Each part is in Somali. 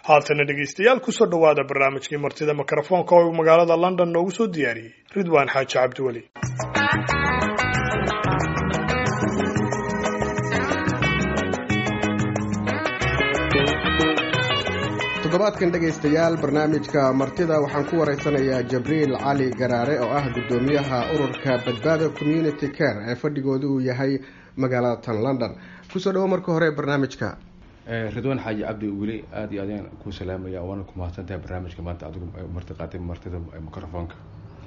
haatana dhegaystayaal kusoo dhowaada barnaamijkii martida mikrofoonka oo uu magaalada london noogu soo diyaariyey ridwaan xaaji cabdiweli toddobaadkan dhegaystayaal barnaamijka martida waxaan ku waraysanayaa jabriil cali garaare oo ah guddoomiyaha ururka badbaado community care ee fadhigoodu uu yahay magaalada tan london kusoo dhawo marka hore barnaamijka ridwaan xaaji cabdi weli aada iyo adaan ku salaamaya waana ku mahadsantahay barnaamijka maanta adigu marti qaatay martida microfoonka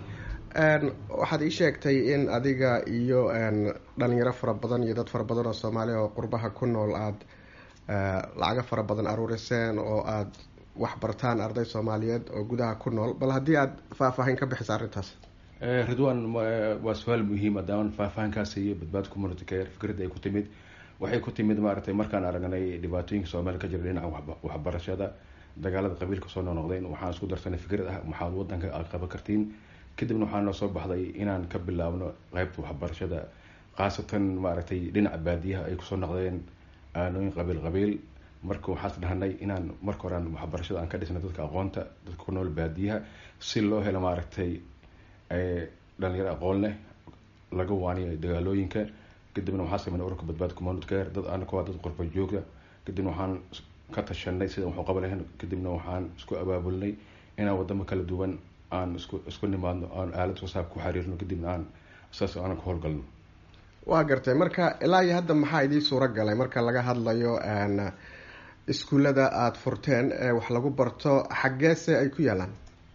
waxaad ii sheegtay in adiga iyo dhalinyaro fara badan iyo dad fara badan oo soomaaliya oo qurbaha ku nool aada lacago fara badan aruuriseen oo aada waxbartaan arday soomaaliyeed oo gudaha ku nool bal haddii aada faahfaahin ka bixisa arrintaas ridwan waa su-aal muhiim adaaman faahfaahinkaas iyo badbaad community care fikradda ay ku timid waxay ku timid maaragtay markaan aragnay dhibaatooyinka soomaaliya ka jira dhinaca waxbarashada dagaalada qabiilka soo noqnoqdeen waxaan isku darsanay fikrad ah maxaad wadanka aad qaban kartiin kadibna waxaa noo soo baxday inaan ka bilaabno qeybta waxbarashada khaasatan maaragtay dhinaca baadiyaha ay kusoo noqdeen aanooyin qabiil qabiil marka waxaas dhahnay inaan marka hore aan waxbarashada aan ka dhisnay dadka aqoonta dadka ku nool baadiyaha si loo helo maaragtay dhalinyaro aqoon leh laga waaniyo dagaalooyinka kadibna waxaa sameynay ururka badbaad community care dad anaka waa dad qurba joogta kadibna waxaan ka tashanay sida waxu qaban lahayn kadibna waxaan isku abaabulnay inaan wadamo kala duwan aan isku isku nimaadno aan aalad wasaab ku xiriirno kadibna aan saas aanan ka howlgalno waa gartay marka ilaa iyo hadda maxaa idii suuro galay marka laga hadlayo iskuullada aada furteen ee wax lagu barto xaggeese ay ku yaalaan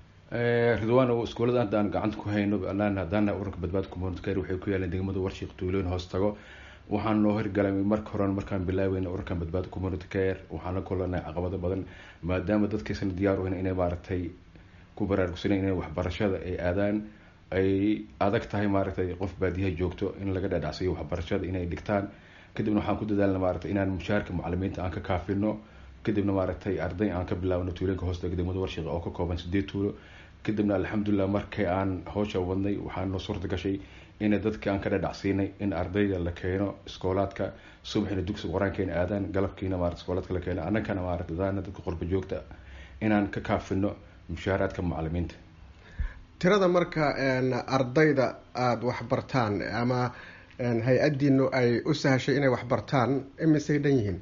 ridwano iskuullada hadda aan gacanta ku hayno anaan haddaana ururka badbaad community care waxay ku yaaleen degmada warshiiq tuulooyin hoos tago waxaan noo hirgalay marka horen markaan bilaaweyna ururkan badbaad community care waxaan la kulanay caqabado badan maadaama dadkaysan diyaar u hayn inay maaragtay ku baraarugsanay inay waxbarashada ay aadaan ay adag tahay maaragtay qof baadiyaha joogto in laga dhaadhacsiiyo waxbarashada inay dhigtaan kadibna waxaan ku dadaalna maaragtay inaan mushaarka macalimiinta aan ka kaafino kadibna maaragtay arday aan ka bilaabno tuulooyinka hoostaga degmada warshiiq oo ka kooban sideed tuulo kadibna alxamdulilah markii aan hawsha wadnay waxaa noo suurta gashay ina dadkii aan ka dhadhacsiinay in ardayda la keeno iskoolaadka subaxina dugsiga qor-aankeena aadaan galabkiina maarata iskoolaadka la keeno annagana maarata daana dadka qurba joogta inaan ka kaafino mushaaraadka macalimiinta tirada marka ardayda aada waxbartaan ama hay-addiinu ay u sahashay inay waxbartaan imisay dhan yihiin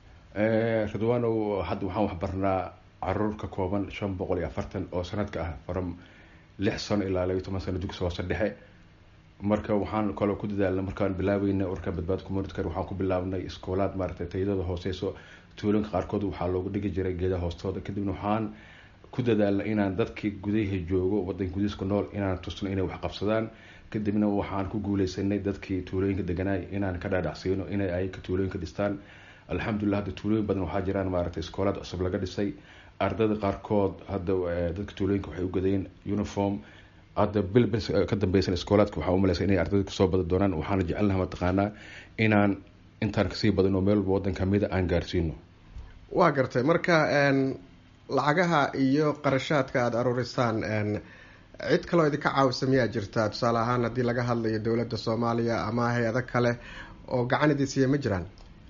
ridwanow hadda waxaan waxbarnaa caruur ka kooban shan boqol iyo afartan oo sanadka ah from lix sano ilaa labiyo toban sano dugsi hoose dhexe marka waxaan kaloo ku dadaalna markaan bilaabeyna urka badbaad community care waxaan ku bilaabnay iskoolaad maaragtay tayadooda hooseyso tuulooyinka qaarkood waxaa loogu dhigi jiray geedaha hoostooda kadibna waxaan ku dadaalna inaan dadkii gudaha joogo wadanka gudihiiska nool inaan tusno inay wax qabsadaan kadibna waxaan ku guuleysanay dadkii tuulooyinka deganaay inaan ka dhaadhacsiino inay ay ka tuulooyinka dhistaan alxamdulilah hadda tuulooyin badan waxaa jiraan maaragtay iskoolaad cusub laga dhisay ardayda qaarkood hadda dadka tuulooyinka waxay u gadayeen uniform hadda bil bil ka dambeysan iskoolaadka waxaa umaleysa inay ardayda kusoo badan doonaan waxaana jecelnaha mataqaanaa inaan intaan kasii badan oo meel walba waddan kamida aan gaarsiino waa gartay marka lacagaha iyo qarashaadka aada aruurisaan cid kaloo idinka caawisa miyaa jirtaa tusaale ahaan haddii laga hadlayo dowladda soomaaliya ama hay-ado kale oo gacan idin siiya ma jiraan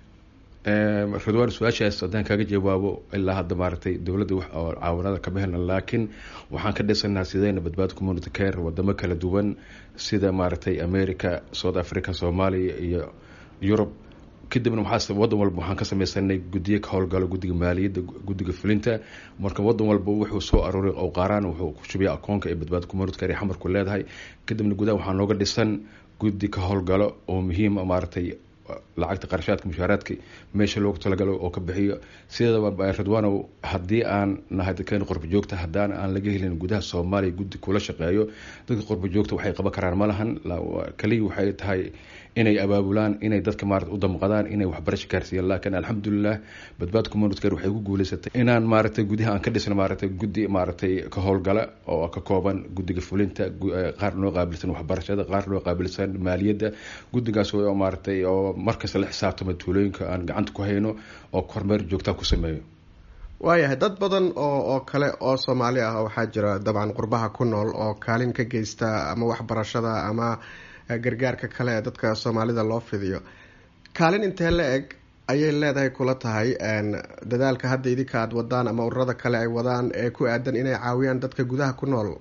ridwaan su-aashaas haddaan kaaga jawaabo ilaa hadda maaragtay dowladda wax oo caawanada kama helna laakiin waxaan ka dhisanaa sideyna badbaad community care wadamo kala duwan sida maaragtay america south africa soomaaliya iyo yurub kadibna waxaa wadan walba waxaan ka sameysanay guddiyo ka howlgalo guddiga maaliyadda guddiga fulinta marka wadan walba wuxuu soo aruuray oo qaaraan wuxuu ku shubiya akoonka ee badbaad community care ee xamarku leedahay kadibna gudaha waxaa nooga dhisan guddi ka howlgalo oo muhiima maaragtay lacagta qarashaadka mushaaraadka meesha loogu talagalo oo ka bixiyo sideedaba ridwanow haddii aan nahay dadkeena qurba joogta haddaan aan laga helin gudaha soomaaliya guddi kula shaqeeyo dadka qurba joogta waxay qaban karaan ma lahan kaliya waxay tahay inay abaabulaan inay dadka maarata u damqadaan inay waxbarasho gaarsiiyaan laakiin alxamdulilah badbaad community care waxay ku guuleysatay inaan maaragtay gudaha aan ka dhisno maaragtay guddi maaragtay ka howlgala oo ka kooban guddiga fulinta qaar noo qaabilsan waxbarashada qaar noo qaabilsan maaliyadda guddigaas oo maaragtay oo markasta la xisaabtama tuulooyinka aan gacanta ku hayno oo kormeer joogtaa ku sameeyo waayahay dad badan oo oo kale oo soomaali ah waxaa jira dabcan qurbaha ku nool oo kaalin ka geysta ama waxbarashada ama gargaarka kale ee dadka soomaalida loo fidiyo kaalin intee la eg ayay leedahay kula tahay dadaalka hadda idinka aada wadaan ama ururada kale ay wadaan ee ku aadan inay caawiyaan dadka gudaha ku nool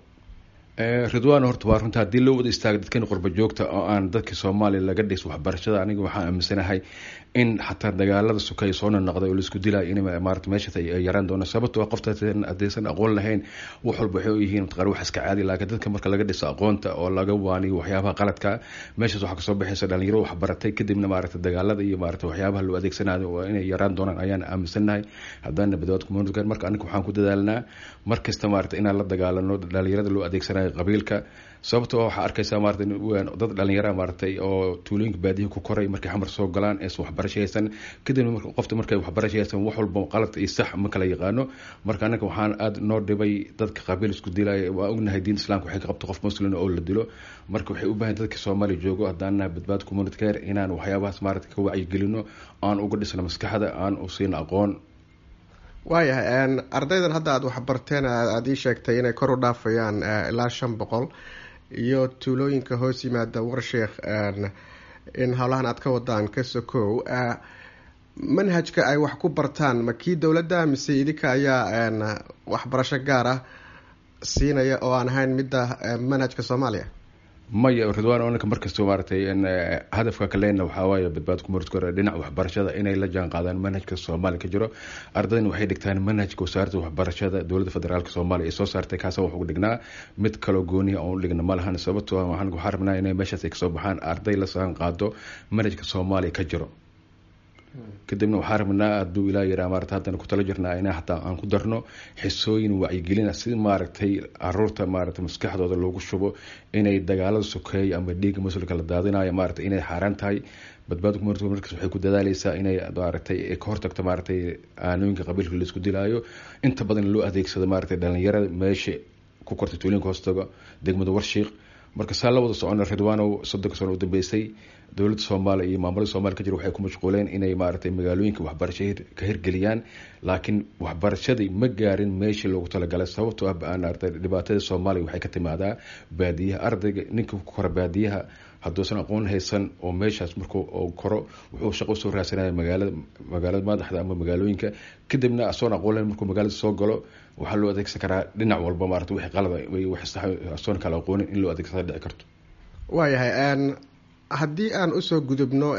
ridwan horta waa runta haddii loo wada istaaga dadkan qurba joogta oo aan dadka soomaaliya laga dhis waxbarashada aniga waxaan aaminsanahay in xataa dagaalada sukay soo nonoqday oo laisku dilay in maarata meeshaas ay yaraan doono sababtoo qofta haddaysan aqoon lahayn wax walba waxay u yihiin mataqana wax iska caadi laakiin dadka marka laga dhiso aqoonta oo laga waaniyo waxyaabaha qaladka meeshaas waxaa kasoo baxaysa dhalinyaro wax baratay kadibna maarata dagaalada iyo maarata waxyaabaha loo adeegsanayo waa inay yaraan doonaan ayaan aaminsanahay haddana badbaad community marka aniga waxaan ku dadaalnaa mar kasta maarata inaan la dagaalano dhalinyarada loo adeegsanayo qabiilka sababtoo waxaa arkaysaa maarata dad dhalinyara maaratay oo tuulooyinka baadiyaha ku koray markay xamar soo galaan eesan waxbarasho haysan kadibna qofta markay waxbarasho haysan wax walba qaladka iyo sax ma kala yaqaano marka anaga waxaan aada noo dhibay dadka qabiil isku dilaya waa ognahay diinta islamka waxay ka qabto qof muslim oo la dilo marka waxay u bahan dadka soomaaliya joogo haddaan nahay badbaad community care inaan waxyaabahaas maarata ka wacyigelino aan uga dhisno maskaxda aan u siino aqoon waayahay ardaydan hadda aada waxbarteen aada ii sheegtay inay kor u dhaafayaan ilaa shan boqol iyo tuulooyinka hoos yimaada warsheekh in howlahan aada ka wadaan ka sokow manhajka ay wax ku bartaan ma kii dowladda mise idinka ayaa waxbarasho gaar ah siinaya oo aan ahayn midda manhajka soomaaliya maya ridwan onanka markasta maaratay hadafka kalena waxaawaay badbaad kumurd kore dhinaca waxbarashada inay la jaan qaadaan manhajka soomaaliya ka jiro ardayna waxay dhigtaan manhajka wasaaradda waxbarashada dowladda federaalk soomaaliya ay soo saartay kaasa wax ugu dhignaa mid kaloo gooniya oon dhigna ma lahan sababtoo waxaan waxaa rabnaa inay meeshaas ay kasoo baxaan arday la saan qaado manhajka soomaaliya ka jiro kadibna waxaa rabnaa hadduu ilaa yaraa maarata haddana kutala jirnaa ina hataa aan ku darno xisooyin wacyigelina si maaragtay caruurta maarata maskaxdooda loogu shubo inay dagaalada sokeeya ama dhiigga muslimka la daadinayo maarata inay xaaraan tahay badbaad markaas waxay ku dadaaleysaa inay maaragtay ka hortagto maaratay aanooyinka qabiilka laisku dilaayo inta badan loo adeegsado maaratay dhalinyarada meesha ku kortay tuulinka hoostaga degmada warshiiq marka saa la wada socona ridwanow soddonka sano u dambeysay dowladda soomaaliya iyo maamulada soomaliya ka jira waxay ku mashquuleen inay maaragtay magaalooyinka waxbarasho ka hirgeliyaan laakiin waxbarashadii ma gaarin meeshii loogu talagalay sababtoo ah maarata dhibaatada soomaaliya waxay ka timaadaa baadiyaha ardayga ninka ku kora baadiyaha hadduusan aqoon haysan oo meeshaas markuu koro wuxuu shaqo usoo raadsanaya magaalada magaalada madaxda ama magaalooyinka kadibna asoon aqoon lahayn markuu magaalada soo galo waxaa loo adeegsan karaa dhinac walba maarata wixii qalada wax sax asoon kala aqoonin in loo adeegsada dhici karto waayahay haddii aan usoo gudubno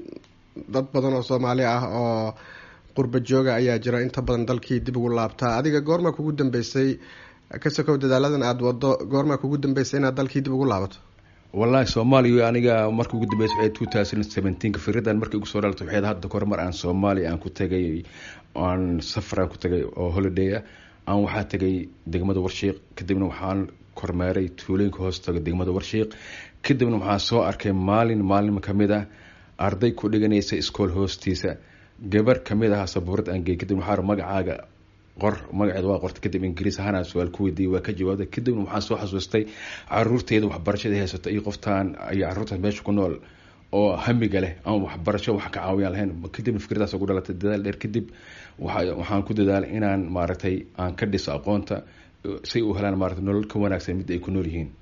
dad badan oo soomaali ah oo qurba jooga ayaa jira inta badan dalkii dib ugu laabtaa adiga goormaa kugu dambeysay ka sokow dadaaladan aada wado goormaa kugu dambeysay inaad dalkii dib ugu laabato wallahi soomaaliya aniga marka ugu dambeysa waxay two thousand seventeenka firidan markii ugu soo dhalatay waxay hadda kahor mar aan soomaaliya aan ku tagay aan safar aan ku tagay oo holiday ah aan waxaa tagay degmada warshiiq kadibna waxaan kormeeray tuulooyinka hoos taga degmada warshiiq kadibna waxaa soo arkay maalin maalin kamid ah arday ku dhiganaysa iskool hoostiisa gabar kamid ah sabuurad aan gey kadibna waxaa magacaaga qor magaceeda waa qortay kadib ingiriis ahaan su-aal ku weydiiyey waa ka jawaabday kadibna waxaan soo xasuustay caruurteeda waxbarashada haysato iyo qoftaan iyo caruurtaas meesha ku nool oo hamiga leh aan waxbarasho wax ka caawiyaan lahayn kadibna fikradaas ugu dhalatay dadaal dheer kadib waxaan ku dadaalay inaan maaragtay aan ka dhiso aqoonta si u helaan maarata nolol ka wanaagsan mid ay ku nool yihiin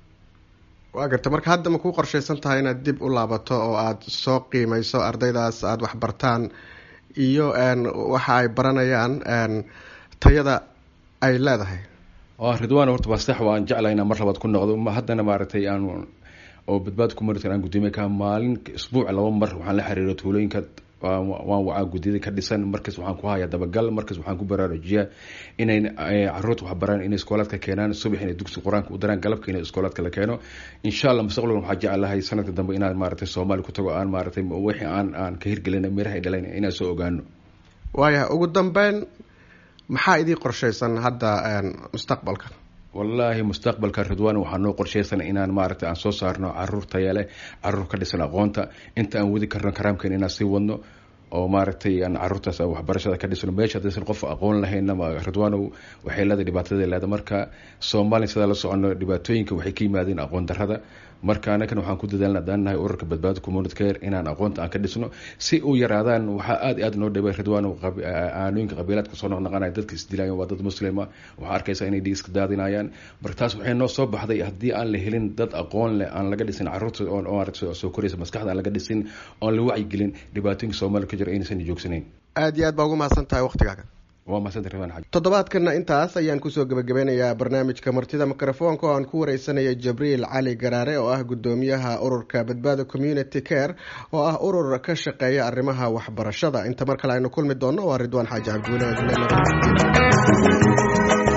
waa garta marka hadda ma ku qorshaysan tahay inaad dib u laabato oo aada soo qiimeyso ardaydaas aada waxbartaan iyo waxa ay baranayaan tayada ay leedahay ridwan horta waa sax waan jeclaa inaan mar labaad ku noqdo haddana maaragtay aan oo badbaad ku martan aan gudoomiye ka maalin isbuuc laba mar waxaan la xiriiro tuulooyinka waan wacaa gudyada ka dhisan markaas waxaan ku hayaa dabagal markaas waxaan ku baraarujiyaa inay caruurta wax baraan inay iskoolaadka keenaan subax inay dugsi qur-aanka u daraan galabka inay iskoolaadka la keeno insha allah mustaqbalkan waxaa jecelahay sanadka dambe inaan maaragtay soomaaliya ku tago aan maaragtay wixii aan aan ka hirgelina miraha ay dhalan inaan soo ogaano waayahay ugu dambeyn maxaa idii qorshaysan hadda mustaqbalka wallaahi mustaqbalka ridwan waxaa noo qorshaysan inaan maaragtay aan soo saarno caruur tayale caruur ka dhisan aqoonta inta aan wadi karno karaamkeena inaan sii wadno oo maaragtay aan caruurtaas waxbarashada ka dhisno meesha hadaysan qof aqoon lahaynna ridwanow waxay leedahay dhibaatada leeda marka soomaaliya sidaa la socono dhibaatooyinka waxay ka yimaadeen aqoon darrada marka anakan waxaan ku dadaalna haddaan nahay ururka badbaada community care inaan aqoonta aan ka dhisno si u yaraadaan waxaa aada iyo aad noo dhibay ridwanow aanooyinka qabiilaadka soo noqnoqanaya dadka isdilayan waa dad muslima waxaa arkaysa inay dhiig iska daadinayaan marka taas waxay noo soo baxday haddii aan la helin dad aqoon leh aan laga dhisin caruurta oo soo koraysa maskaxda aan laga dhisin oon la wacyigelin dhibaatooyinka soomaaliya ka jiro aynaysan joogsanayn aada iyo aad baa ugu mahadsan tahay waktigaaga waa mahadsanti ridwaan xaaji toddobaadkana intaas ayaan kusoo gebagabeynayaa barnaamijka martida mikrofoonka oo aan ku wareysanaya jabriil cali garaare oo ah guddoomiyaha ururka badbaada community care oo ah urur ka shaqeeya arrimaha waxbarashada inta mar kale aynu kulmi doonno waa ridwaan xaaji cabdiweli